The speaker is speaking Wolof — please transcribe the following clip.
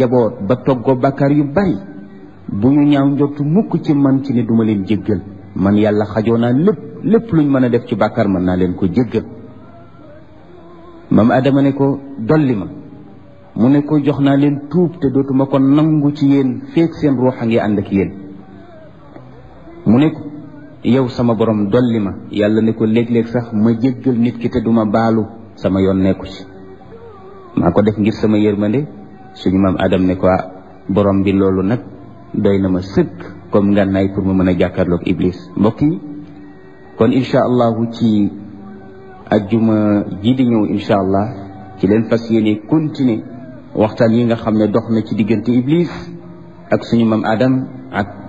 njaboot ba toggoo bàkkaar yu bari bu ñu ñaaw njortu mukk ci man ci ne duma leen jéggal man yàlla xajoo naa lépp lépp luñ mën a def ci bàkkaar mën naa leen ko jéggal maam adama ne ko dolli ma mu ne ko jox naa leen tuub te dootuma ko nangu ci yéen feek seen ruux a ngi ànd ak yéen mu ne ko yow sama borom dolli ma yàlla ne ko léeg-léeg sax ma jéggal nit ki te duma baalu sama yoon nekku ci maa ko def ngir sama yërmande suñu maam adam ne ko borom bi loolu nag doy na ma sëkk comme ngànnaay pour ma mën a jàkkaarloog iblis mbokk yi kon incha allahu ci ajjuma ji di ñëw incha allah ci leen fas yéene continuer waxtaan yi nga xam ne dox na ci diggante iblis ak suñu maam adam ak